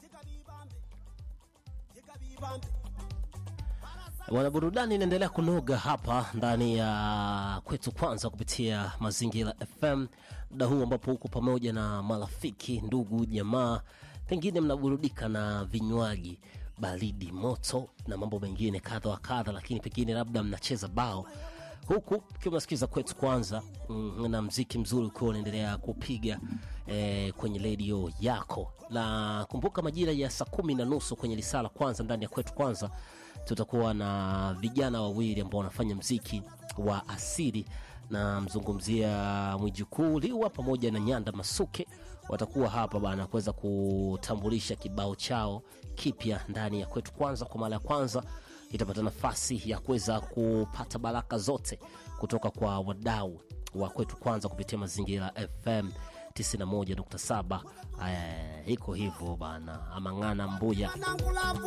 Bwana, burudani inaendelea kunoga hapa ndani ya kwetu kwanza kupitia Mazingira FM, muda huu ambapo huko pamoja na marafiki, ndugu, jamaa, pengine mnaburudika na vinywaji baridi moto na mambo mengine kadha wa kadha, lakini pengine labda mnacheza bao huku ukiwa unasikiza kwetu kwanza mm, na mziki mzuri ukiwa unaendelea kupiga eh, kwenye redio yako, na kumbuka majira ya saa kumi na nusu kwenye lisala kwanza ndani ya kwetu kwanza tutakuwa na vijana wawili ambao wanafanya mziki wa asili na mzungumzia Mwijukuu Liwa pamoja na Nyanda Masuke watakuwa hapa bana kuweza kutambulisha kibao chao kipya ndani ya kwetu kwanza. Kwa mara ya kwanza itapata nafasi ya kuweza kupata baraka zote kutoka kwa wadau wa kwetu kwanza kupitia Mazingira FM 91.7. Eh, iko hivyo bana, Amang'ana Mbuya